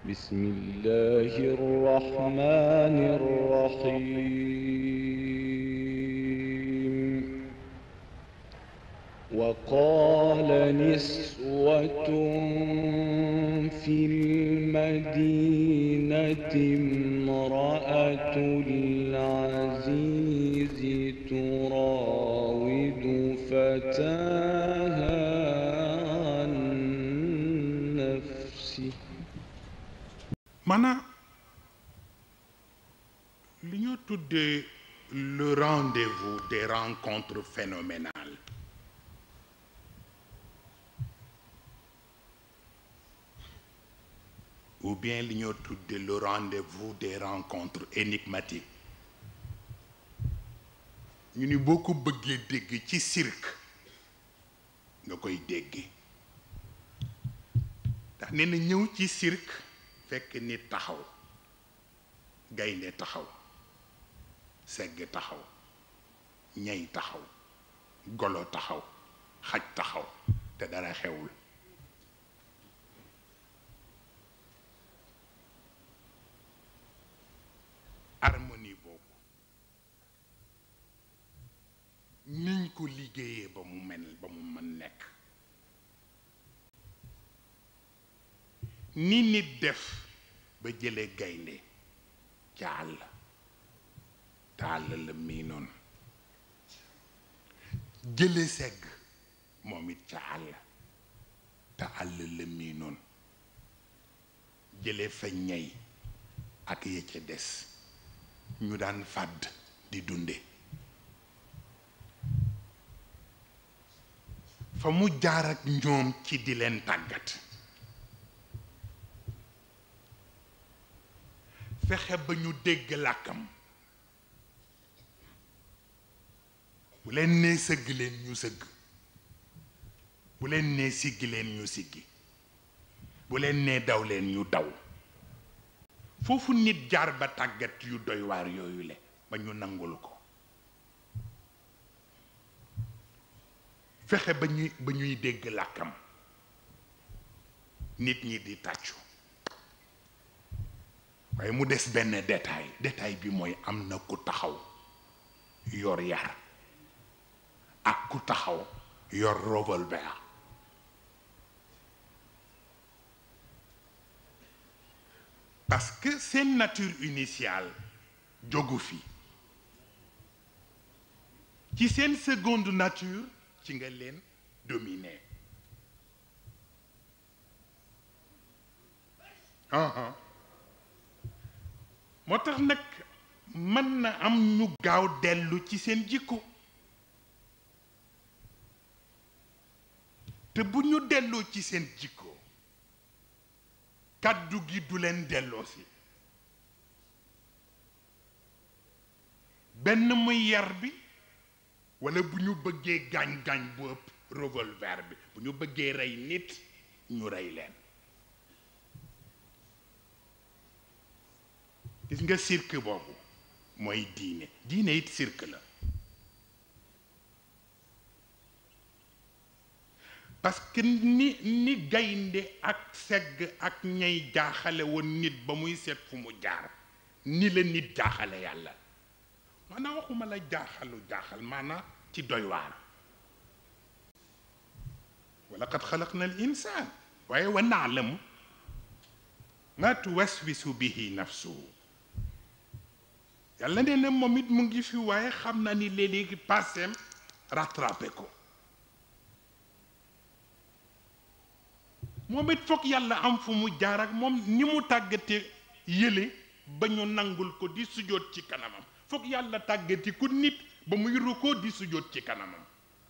بسم الله الرحمن الرحيم وقال نسوة في المدينة امرأة العزيز تراود فتاها عن نفسه maanaam li ñoo tuddee le rendez-vous des rencontres phénoménales ou bien li ñoo tuddee le rendez-vous des rencontres énigmatiques ñu ni boo ko bëggee dégg ci cirque nga koy déggee ndax nee na ñëw ci cirque fekk nit taxaw gaynde taxaw segg taxaw ñay taxaw golo taxaw xaj taxaw te dara xewul harmonie boobu niñ ko liggéeyee ba mu mel ba mu mën nekk ni nit def ba jële gaynde ca àll te àll la mii noonu jële segg moom it ca àll te àll la mii noonu jële fa ñey ak ya ca des ñu daan fàdd di dunde fa mu jaar ak ñoom ci di leen tàggat fexe ba ñu dégg làkkam bu leen nee sëgg leen ñu sëgg bu leen nee siggi leen ñu siggi bu leen nee daw leen ñu daw foofu nit jaar ba tàggat yu doy waar yooyu le ba ñu nangul ko fexe ba ñuy ba ñuy dégg làkkam nit ñi di tàccu waaye mu des benn détail détail bi mooy am na ku taxaw yor yar ak ku taxaw yor revolver parce que seen nature initiale jógu fi ci seen seconde nature ci nga leen dominer uh-huh. moo tax nag mën na am ñu gaaw dellu ci seen jikko te bu ñu delloo ci seen jikko kàddu gi du leen delloo si benn muy yar bi walla bu ñu bëggee gaañ-gaañ bu ëpp revolver bi bu ñu bëggee rey nit ñu rey leen gis nga cirque boobu mooy diine diine it cirque la parce que ni ni gaynde ak segg ak ñay jaaxale woon nit ba muy seet fu mu jaar ni la nit jaaxale yàlla maanaam waxuma la jaaxalu jaaxal maanaam ci doy waar wala qad xalaqna al insaan waaye wa naalamu ma tuwaswisu bihi nafsuhu yàlla nee na moom it mu ngi fi waaye xam na ni léeg-léegi passeem rattrapé ko moom it foog yàlla am fu mu jaar ak moom ni mu tàggate yële ba ñu nangul ko di sujjóot ci kanamam foog yàlla tàggati ku nit ba muy rukkoo di sujjóot ci kanamam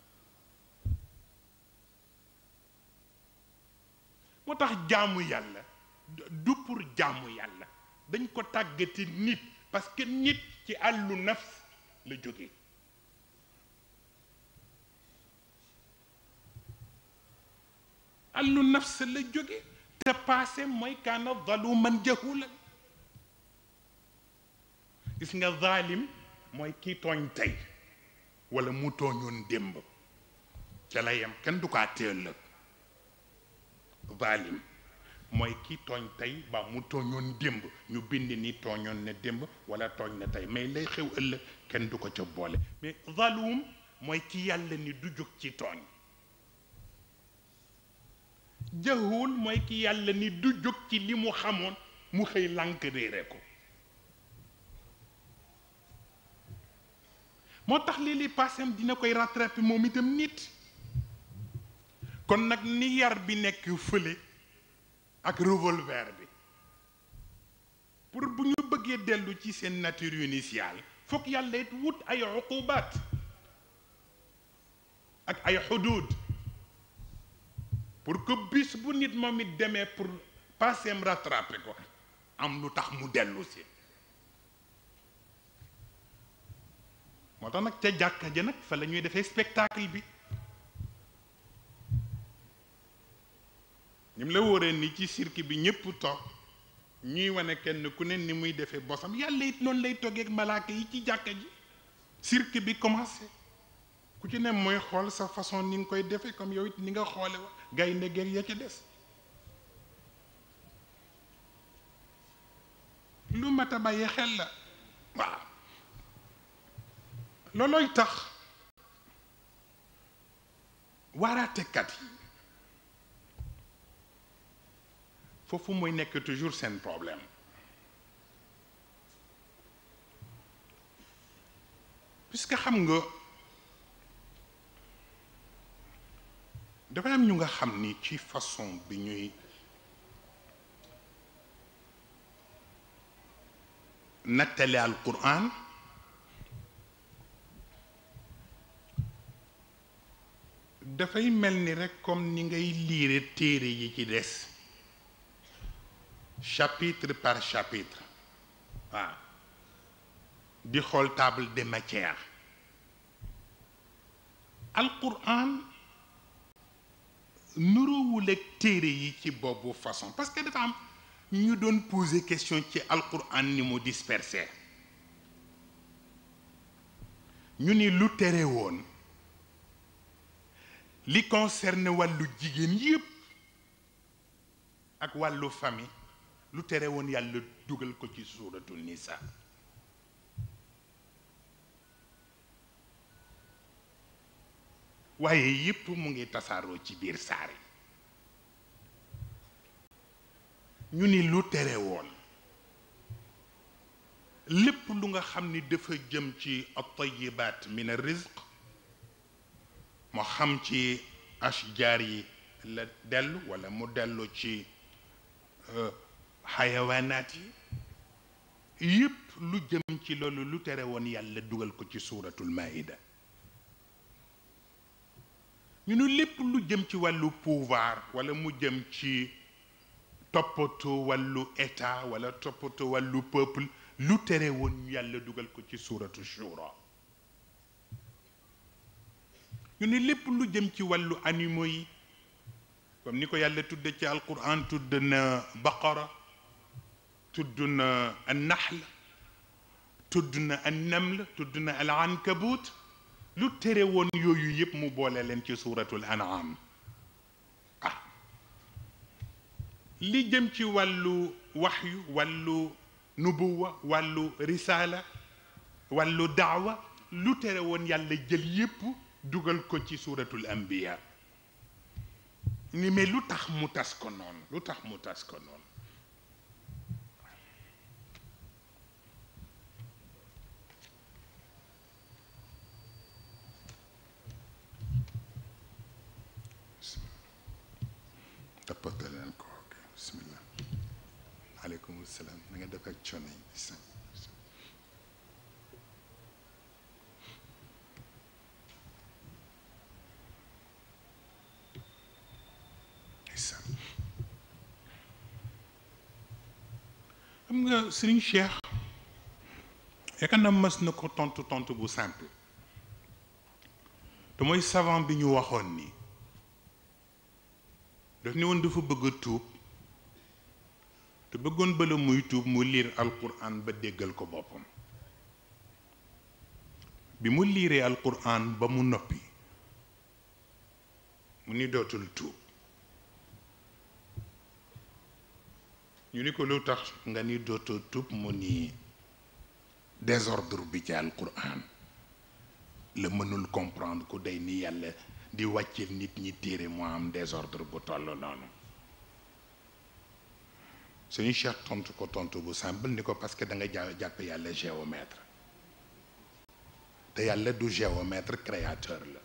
moo tax jaamu yàlla du pour jaamu yàlla dañ ko tàggati nit parce que nit ci àllu nafs la jóge àllu nafs la jóge te passé mooy kaana zaluman jahulan gis nga zalim mooy kii tooñ tey wala mu tooñoon démb ca la yem kenn du ko àttee ëllëg zalim mooy ki tooñ tey ba mu tooñoon démb ñu bind ni tooñoon na démb wala tooñ na tey mais lay xew ëllëg kenn du ko ca boole mais zalum mooy ki yàlla ni du jóg ci tooñ jahul mooy ki yàlla ni du jóg ci li mu xamoon mu xëy lànk réere ko moo tax lii li passem dina koy rattraper moom itam nit kon nag ni yar bi nekk fële ak revolver bi pour bu ñu bëggee dellu ci seen nature initiale foog yàlla it wut ay uqubaat ak ay xuduud pour que bis bu nit moom it demee pour passeem rattraper ko am lu tax mu dellu si moo tax nag ca jàkka ja nag fa la ñuy defee spectacle bi ñim la wóoree ni ci cirque bi ñëpp toog ñuy wane kenn ku ne ni muy defee bosam yàlla it noonu lay toggee ak malaaka yi ci jàkka ji cirque bi commencé ku ci ne mooy xool sa façon ni nga koy defee comme yow it ni nga xoole wa gaynde geeg ya ca des lu mat a bàyyi xel la waaw loolooy tax waaraatekat yi foofu mooy nekk toujours seen problème puisque xam nga dafa am ñu nga xam ni ci façon bi ñuy nattale al quran dafay mel ni rek comme ni ngay liire téere yi ci des chapitre par chapitre waaw di xool table des matières alquran nuroowul ak téere yi ci boobu façon parce que dafa am ñu doon poser question ci alquran ni mu dispersé ñu ni lu tere woon li concerne wàllu jigéen yépp ak wàllu famille lu tere woon yàlla dugal ko ci suuratul nisa waaye yépp mu ngi tasaaroo ci biir saar yi ñu ni lu tere woon lépp lu nga xam ni dafa jëm ci at-tayyibaat min ar-rizq moo xam ci ashjaar yi la dellu walla mu dellu ci xayawaanaat yi yépp lu jëm ci loolu lu tere woon yàlla dugal ko ci suuratul maïda ñu ne lépp lu jëm ci wàllu pouvoir walla mu jëm ci toppatoo wàllu état walla toppatoo wàllu peuple lu tere woon yàlla dugal ko ci suuratu shura ñu ne lépp lu jëm ci wàllu animaux yi comme ni ko yàlla tudde ci alquran tudd na baqara tudd na an nahl tudd na an naml tudd na al ankabut lu tere woon yooyu yëpp mu boole leen ci suuratul an'am ah li jëm ci wàllu waxyu wàllu nubuwa wàllu risaala wàllu daawa lu tere woon yàlla jël yépp dugal ko ci suuratul anbiya ni mais lu tax mu tas ko noonu lu tax mu tas ko noonu toppatoo leen ko ok bismillah aleykum salaam na nga def ak coono yi xam nga Serigne Cheikh yaakaar na mës na ko tontu tontu bu simple te mooy savant bi ñu waxoon ni daf ni woon dafa bëgg a tuub te bëggoon bala muy tuub mu liir alquran ba déggal ko boppam bi mu liiree alquran ba mu noppi mu ni dootul tuub ñu ni ko lu tax nga ni dootoo tub mu ni désordre bi ci alquran la mënul comprendre ku day ni yàlla di wàccil nit ñi téere mu am désordre bu toll noonu suñu cheikh tontu ko tontu bu simple ni ko parce que da nga ja jàpp yàlla géomètre te yàlla du géomètre créateur la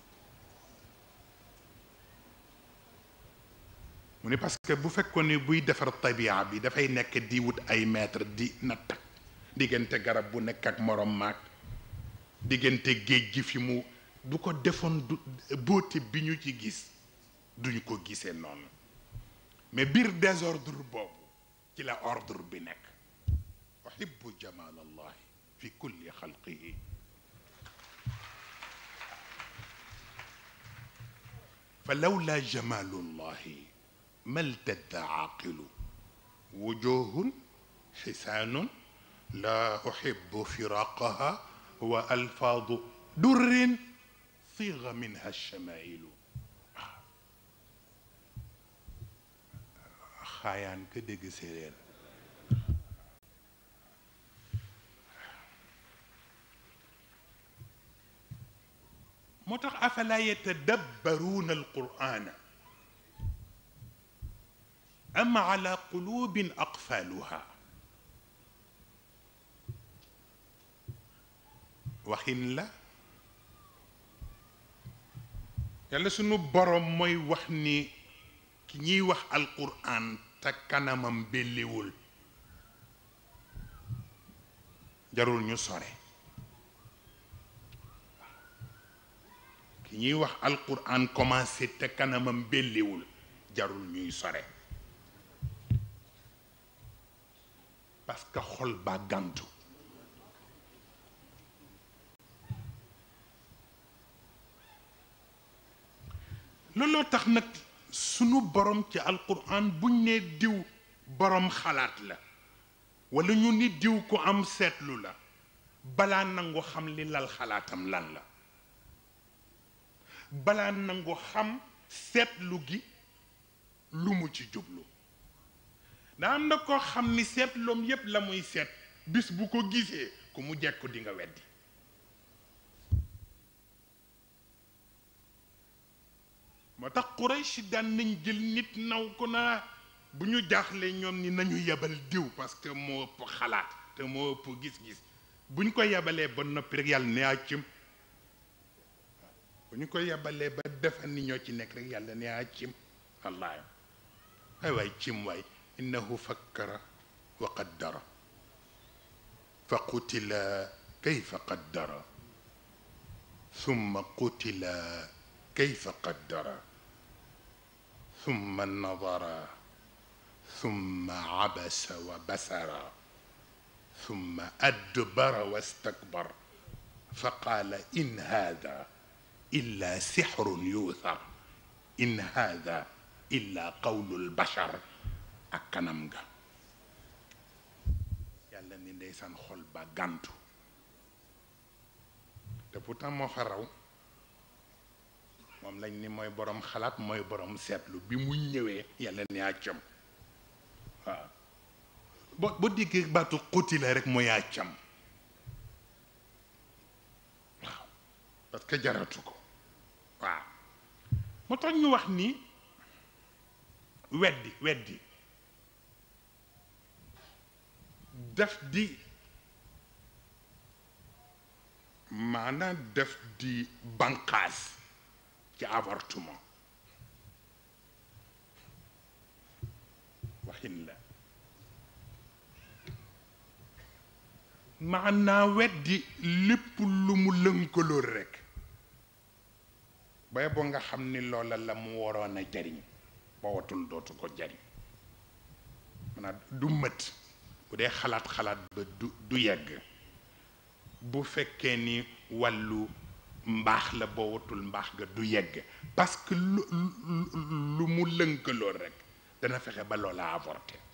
mu ni parce que bu fekkoon ni buy defar tabia bi dafay nekk di wut ay mètre di natt diggante garab bu nekk ak morom maag diggante géej gi fi mu du ko defoon du beauté bi ñu ci gis duñu ko gisee noonu mais biir désordre boobu ci la ordre bi nekk uhibbu jamal allahi fi kulli xalqihi fa lawla jamalu llahi ما التد عاقل وجوه حسان لا أحب فراقها وألفاظ در صيغ منها الشمائل خايان كدق سيرير متخ أفلا يتدبرون القرآن أم على قلوب أقفالها waxin la yàlla sunu borom mooy wax ni ki ñuy wax alquran te kanamam belliwul jarul ñu sore ki ñuy wax alquran commencé te kanamam belliwul jarul ñuy sore parce que xol ba gàntu looloo tax nag sunu borom ci alquran buñ ne diw borom xalaat la wala ñu ni diw ku am seetlu la balaa nangu xam li lal xalaatam lan la balaa nangu xam seetlu gi lu mu ci jublu daa am na koo xam ni seetloom yépp la muy seet bis bu ko gisee ku mu jekku di nga weddi moo tax Quraysh daan nañ jël nit naw ko naa bu ñu jaaxlee ñoom ni nañu yebal diw parce que moo ëpp xalaat te moo ëpp gis-gis bu ñu ko yebalee ba noppi rek yàlla ne accim bu ñu ko yebalee ba defa ni ñoo ci nekk rek yàlla ne accim wallaahi ay waay cim waay innahu fakkara wa qaddara fa qutila kayfa qaddara summa qutila kayfa qaddara summa nadara summa abasa wa basara summa adbara wastakbar fa qaala in hada illa sixrun yuuthar in hada illa qawlu lbashar ak kanam nga yàlla ni ndeysaan xol ba gàntu te pourtant moo fa raw moom lañ ni mooy boroom xalaat mooy boroom seetlu bi mu ñëwee yàlla ni àccam waaw bo boo déggee baatu xuti la rek mooy àccam waaw parce que jaratu ko waaw moo tax ñu wax ni weddi weddi def di maanaam def di banqaas ci avortement waxin la maanaa weddi lépp lu mu lënkalool rekk bay boo nga xam ni loola la mu waroon a jariñ ba watul dootu ko jariñ maanaam du mët bu dee xalaat xalaat ba du du yegg bu fekkee ni wàllu mbaax la boo watul mbaax ga du yegg parce que lu lu mu lënkalool rekk dana fexe ba loola avorté